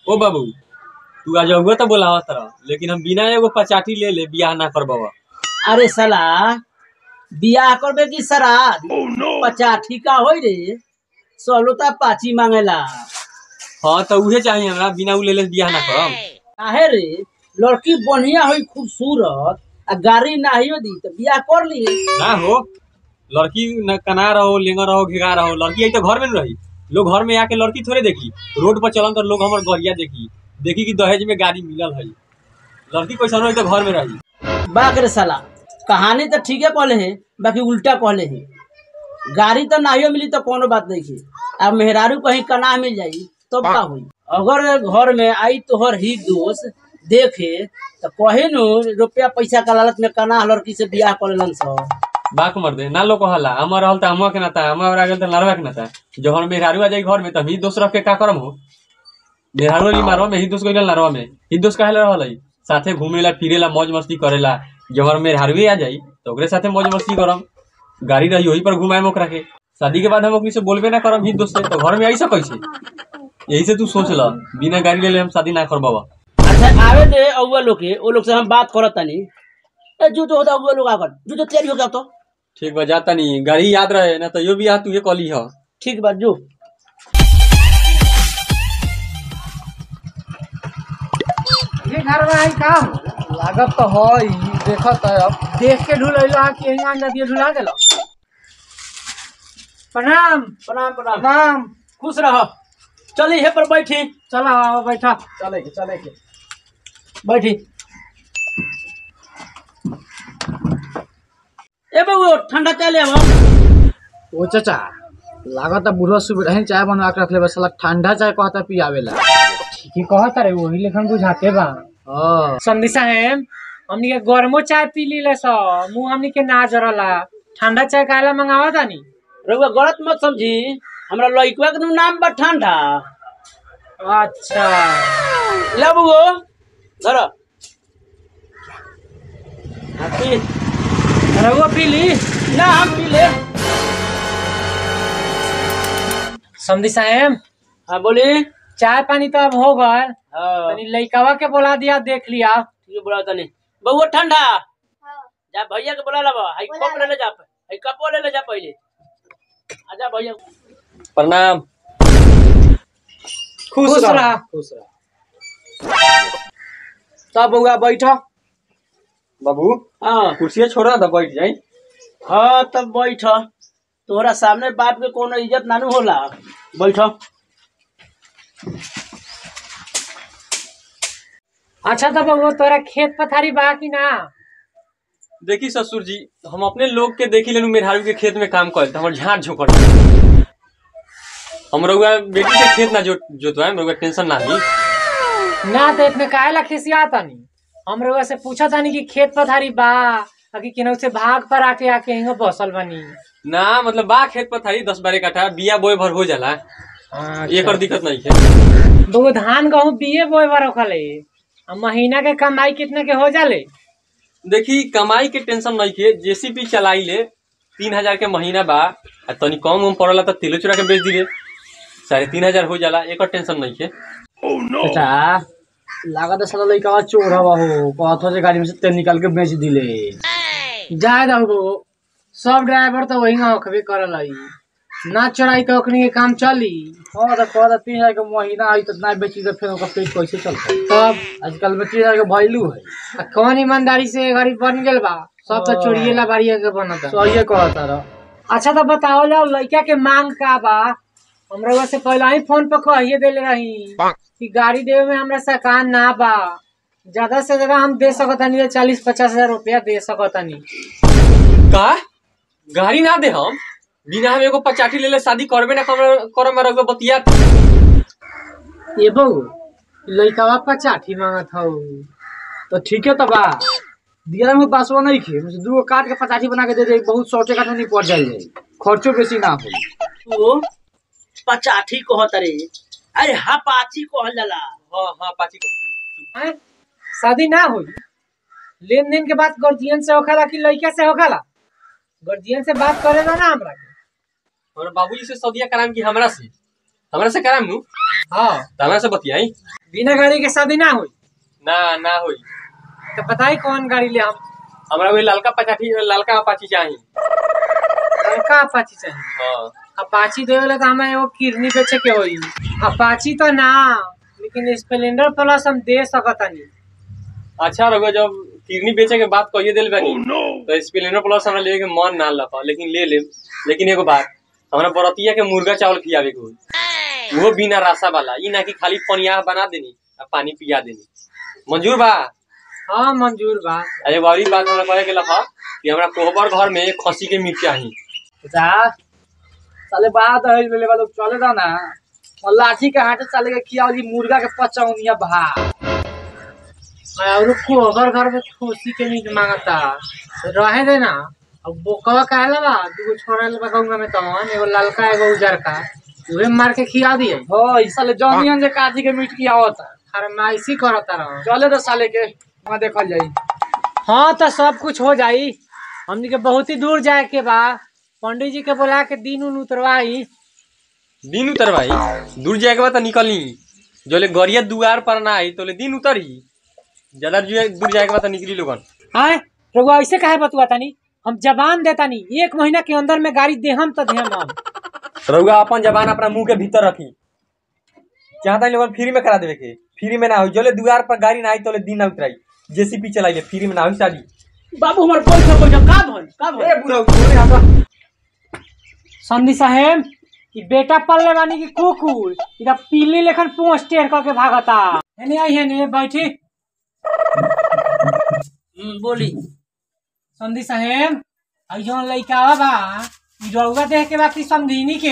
ओ बाबू तू आज अगुआ तो बोलावा तरह लेकिन हम बिना एगो पचाठी ले ले बियाह ना करबवा अरे साला बियाह करबे की श्राद्ध पचाठी का होई रे सलोता पाची मांगेला हाँ तो उहे चाहिए हमरा बिना उ ले ले बियाह ना करम काहे रे लड़की बढ़िया होई खूबसूरत आ गाड़ी नाहियो दी तो बियाह कर ली ना हो लड़की न कना रहो लेंगा रहो घेगा रहो लड़की आई तो घर में न रही लोग घर में आके लड़की थोड़े देखी रोड पर चलन तो लोग हमर गरिया देखी देखी कि दहेज में गाड़ी मिलल है लड़की कैसन रही तो घर में रही बाक रे साला कहानी तो ठीके कहले है बाकी उल्टा कहले है गाड़ी तो नाहियो मिली तो कोनो बात नहीं है अब मेहरारू कहीं कना मिल जाई तब का हुई अगर घर में आई तोहर ही दोस्त देखे तो कहे नु रुपया पैसा का लालच में कना लड़की से बियाह कर लेलन सब बाक मर दे ना लोग कहला हमर रहल त हमवा के नाता हमर आ गेल त लड़वा के नाता जो हम मेहरारू आ जाई घर में त ही दोस्त रख के का करम हो मेहरारू ली मारवा में ही दोस्त गइल लड़वा में ही दोस्त काहे रहल है साथे घूमेला फिरेला मौज मस्ती करेला जब हमर मेहरारू आ जाई तो ओकरे साथे मौज मस्ती करम गाड़ी रही वही पर घुमाए ओकरा के शादी के बाद हम ओकनी से बोलबे ना करम ही दोस्त से तो घर में आई से कैसे यही से तू सोच ल बिना गाड़ी ले ले हम शादी ना करबावा अच्छा आवे दे अगुआ लोग के वो लोग से हम बात करत तनी ए जो तो होता अगुआ लोग आकर जो तो तैयारी हो गया तो ठीक बा जाता नहीं गाड़ी याद रहे ना तो यो भी याद तुहे कली ह ठीक बात जो ये घर में आई का हो? लागत तो हो ही देखत है अब देख के ढुलैला कि यहाँ नदिया ढुला देलो प्रणाम प्रणाम प्रणाम प्रणाम खुश रहो चली हे पर बैठी चलो आओ बैठा चले के चले के बैठी ए बाबू ठंडा चाले हम ओ चाचा लागत है बुढ़वा सुबह रहे चाय बनवा के रख ले बस साला ठंडा चाय कहता पियावेला ठीक ही कहत रे वही लेखन बुझाते बा हाँ समझी साहेब हमनी के गरमो चाय पी लीले सो मुंह हमनी के ना जरला ठंडा चाय काला मंगावा तानी रउआ गलत मत समझी हमरा लइकवा के नाम बा ठंडा अच्छा ले बबू धर पी रहुआ पी ली ना हम पी ले समझी साहेब हाँ बोली चाय पानी तो अब हो गल हाँ तनी लइकावा के बोला दिया देख लिया ठीक है बोला तनी बबू ठंडा जा भैया के बोला लबा हाई कप ले ले जा हाई कपो ले ले जा पहले आजा भैया प्रणाम खुश रहा खुश रह तब बउआ बैठा बाबू हाँ कुर्सिया छोड़ा था बैठ जाई हाँ तब बैठ तोहरा सामने बाप के कोनो इज्जत नानू होला बैठ अच्छा तो बबुआ तोरा खेत पथारी बा कि ना देखी ससुर जी हम अपने लोग के देखी लेनु मेहरारू के खेत में काम कर हमर झाड़ झोंकड़ हम रउआ बेटी के खेत ना जोत जोतवाए रउआ टेंशन ना ली ना तो इतने काहे ला खिसिया तानी हम रउआ से पूछा तानी कि खेत पथारी बा कि केनहू से भाग पर आके आके हिंगो बसल बनी ना मतलब बा खेत पर थारी दस बारह कट्ठा बिया बोए भर हो जाला अच्छा। एकर दिक्कत नहीं है दो धान गहूँ बिये बोए बार रखले आ महीना के कमाई कितने के हो जाले देखी कमाई के टेंशन नहीं के जेसीबी चलाई ले तीन हजार के महीना बा आ तनी कम उम पड़ला तो तिलो चुरा के बेच दिले साढ़े तीन हजार हो जाला एकर टेंशन नहीं है चाचा लागत है साला लइका चोर हवा हो कहत हो जे गाड़ी में से तेल निकाल के बेच दिले जाए दो सब ड्राइवर तो वही होखबे करल हई ना चढ़ाई तो ओकनी के काम चली हाँ तो कहत तीन हजार के महीना आई तो ना बेची तो फिर ओकर पेट कैसे चलता तब आजकल में तीन हजार के वैल्यू है आ कौन ईमानदारी से गरीब बन गेल बा सब तो चोरिये ला बारिया के बनता सही कहता रह अच्छा तो बताओ जाओ लड़का के मांग का बा हमरा से पहले ही फोन पर कहिए देले रही कि गाड़ी देवे में हमरा सकान ना बा ज्यादा से ज्यादा हम दे सकतानी चालीस पचास हजार रुपया दे सकतानी का गाड़ी ना दे हम बिना हम एगो पचाठी ले ले शादी करबे ना कर करम में रउआ बतिया ये बहू लड़का पचाठी मांगत हौ तो ठीक है तो बा दिया में बासवा नहीं खे मुझे दू काट के पचासी बना के दे दे बहुत शॉर्टे काट में नहीं पड़ जाए खर्चो बेसी ना हो तू पचाठी कहत रे अरे हाँ पाची कहल जाला हाँ हाँ पाची कहते हैं? शादी ना हुई लेन देन के बात गार्जियन से होखला कि लड़का से होखला गार्जियन से बात करेगा ना हमरा के और बाबूजी से सदिया कराम की हमरा से हमरा से कराम नु हाँ तो हमरा से बतियाई बिना गाड़ी के शादी ना हुई ना ना होई तो बताई कौन गाड़ी ले हम हमरा वही ललका पचाठी ललका अपाची चाही लड़का अपाची चाहिए हाँ अपाची देवे तो हमें एगो किडनी बेचे के होई अपाची तो ना लेकिन स्प्लेंडर प्लस हम दे सकतानी अच्छा रघुआ जब किडनी बेचे के बात कहिए दिल बानी तो स्प्लेंडर प्लस हमरा लेवे के मन ना लगा लेकिन ले ले लेकिन एगो बात हमरा बरतिया के मुर्गा चावल खियावे के होई वो बिना रासा वाला ई ना कि खाली पनिया बना देनी आ पानी पिया देनी मंजूर बा हाँ मंजूर बा आ एगो और बात हमरा कहे के लखा कि हमरा कोहबर घर में खसी के मीट चाही जा साले बात है ले वाला चले दा ना और लाठी के हाथे साले के किया वाली मुर्गा के पचौनिया भा और को अगर घर में खुशी के मीट मांगता तो रहे दे ना अब बोकवा कहला बा दूगो छोड़ा ले बा में तो एगो ललका एगो उजरका उहे मार के खिया दिए हो ई साले जौनियन जे काजी के मीट किया होता फरमाइशी करता रहो चले तो साले के वहाँ देखल जाई हाँ तो सब कुछ हो जाई हमनी के बहुत ही दूर जाए के बा पंडित जी के बोला के दिन उन उतरवाई दिन उतर भाई दूर जाए के बाद तो निकली जोले गरिया दुआर पर ना आई तोले दिन उतरी ज्यादा ju- दूर जाए के बाद तो निकली लोगन आए रघुआ ऐसे काहे बतुआ तानी हम जबान देतानी एक महीना के अंदर में गाड़ी देहम तो देहम हम रउआ अपन जबान अपना मुंह के भीतर रखी चाहता लोगन फ्री में करा देवे के फ्री में ना हो जोले दुआर पर गाड़ी ना आई तोले दिन ना उतराई जेसीपी चलाइले फ्री में ना हो शादी बाबू हमार पैसा पैसा का भइल का भइल ए बुढ़ऊ छोड़े हम संधि साहेब कि बेटा पल्ले बानी की कुकुर इधर पीली लेखन पोस्ट टेर करके भागता हेने आई हेने बैठी हम्म, बोली संधि साहेब आई जौन लइका बा ई रउआ देख के बाकी समझीनी के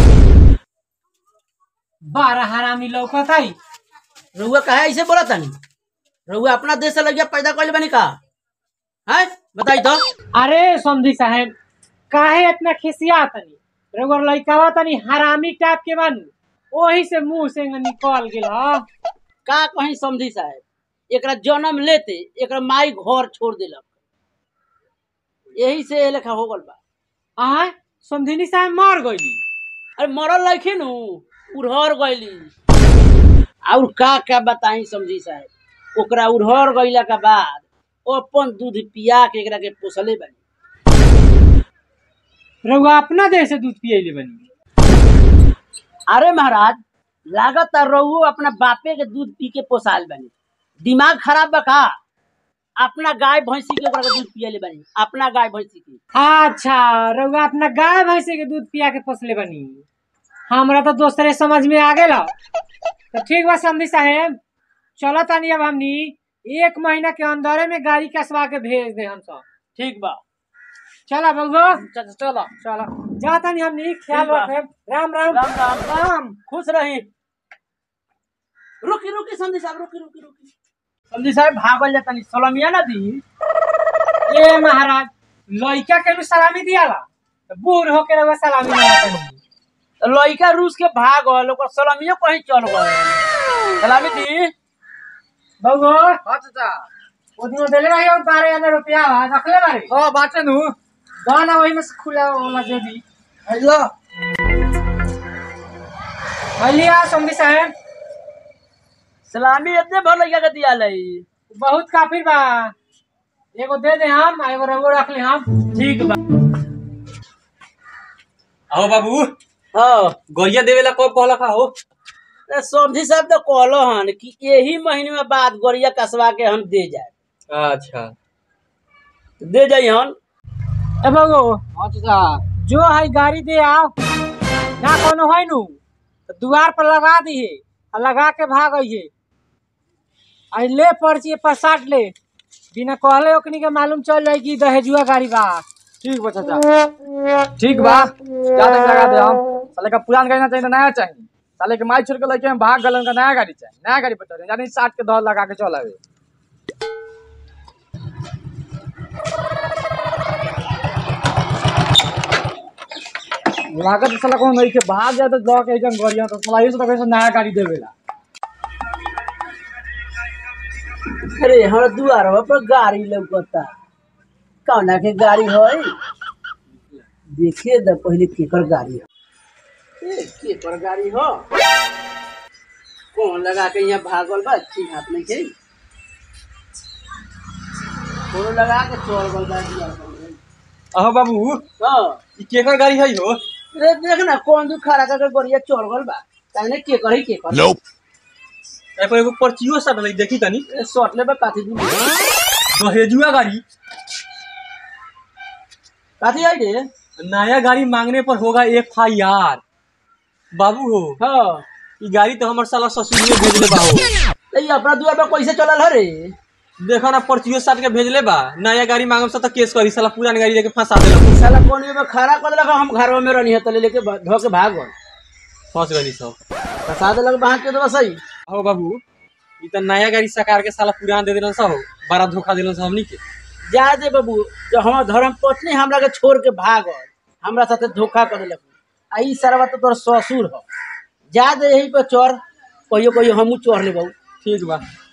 बारह हरामी लौकत आई रउआ काहे ऐसे बोला तानी रउआ अपना देश से लगिया पैदा कइले बानी का हैं बताई तो अरे समझी साहेब काहे इतना खिसिया तनी रउआ लइका तनी हरामी टाइप के बानू ओही से मुंह से निकल गेल ह का कहीं समझी साहब एकरा जन्म लेते एकरा माई घर छोड़ दिलक यही से ए लेखा हो गल बा आय समझिनी साहेब मर गईली अरे मरल लखिन उड़हर गईली और का का बताई समझी साहब ओकरा उड़हर गईला के बाद अपन दूध पिया के एकरा के पोसले बानी रउआ अपना देह से दूध पियले बनी अरे महाराज लागत रहुओ अपना बापे के दूध पी के पोसाल बानी दिमाग खराब बा का अपना गाय भैंसी के ओकरा के दूध पियले बानी अपना गाय भैंसी के अच्छा रउआ अपना गाय भैंसे के दूध पिया के पोसले बनी हमरा तो दोसरे समझ में आ गेल तो ठीक बा समझी साहेब चलो तनी अब हमनी एक महीना के अंदरे में गाड़ी कसवा के भेज दे हम सब ठीक बा चला बउगो चल चलो चलो जा तनी हमनी ख्याल ठीक बा। रखे राम राम राम राम राम खुश रही रुकी रुकी संधि साहब रुकी रुकी रुकी संधि साहब भागल जाता नहीं सलमिया ना दी ए महाराज लइका के भी सलामी दियाला तो बूढ़ होके रउआ सलामी ना तनी तो लइका रूस के भागल ओकर सलमिया कहीं चल गए सलामी दी बउगो हाँ चाचा ओदिनो देले रही और बारह हजार रुपया बा रखले बारे हाँ बाटे नु गाना वही में से खुला वाला दे दी हेलो भलिया समझी साहेब सलामी इतने भर लइका के दिया लई बहुत काफी बा एगो दे दे हम आ एगो रउआ रख ले हम ठीक बा आओ बाबू हाँ गरिया देवेला कब कहला का हो तो समझी साहब तो कहलो हन कि यही महीने में बाद गोरिया कसवा के हम दे जाए अच्छा दे जाई हन ए बगो हाँ चाचा जो है गाड़ी दे आओ ना कोनो है नु तो दुआर पर लगा दिए और लगा के भाग आइए आई ले पर्ची पर साट ले बिना कहले ओकनी के मालूम चल जाए कि दहेजुआ गाड़ी बा ठीक बा चाचा ठीक बा ज्यादा लगा दे हम साले का पुरान गाड़ी ना चाहिए तो नया चाहिए साले के माई छोड़ के लेके हम भाग गए उनका नया गाड़ी चाहिए नया गाड़ी बता रहे यानी साठ के दौड़ लगा के चल आवे लागत तो साला कौन नहीं के भाग जाए तो लॉ के एकदम गाड़ियां तो साला ये से तो कैसे नया गाड़ी देवेला अरे हमारा दुआरवा पर गाड़ी लौकता कौना के गाड़ी है देखिए द पहले केकर गाड़ी है ए, केकर गाड़ी हो कौन लगा के यहाँ भागल बा ठीक हाथ में के कोनो लगा के चोर गल बा दिया अहो बाबू हाँ ई केकर गाड़ी है हो रे देख ना कौन दू खड़ा करके बढ़िया चोर गल बा कहने के करी के कर ए पर एगो पर्चियो सटल देखी तनी ए शॉट ले बा काथी दू दहेजुआ गाड़ी काथी आई रे नया गाड़ी मांगने पर होगा एफ आई आर बाबू हो हाँ ई गाड़ी तो हमर साला ससुर ने भेजले बा हो तो ये अपना दुआ पे कैसे चलल है रे देखो ना पर्चियो साट के भेजले बा नया गाड़ी मांगम से तो केस करी साला पुरान गाड़ी लेके फंसा देलक साला कौन में खड़ा कर देलक हम घर में रहनी है तले लेके भ- धो के भाग गल फंस गई सब फंसा देलक वहाँ के तो सही हो बाबू ई तो नया गाड़ी सकार के साला पुरान दे देलन सब हो बड़ा धोखा देलन सब हमनी के जा दे बाबू जो हमार धर्म पत्नी हमरा के छोड़ के भागल हमरा साथे धोखा कर देलक आ ई सरवा तो तोर ससुर हो जा दे यही पे चोर कहियो कहियो हमू चोर ले बाबू ठीक बा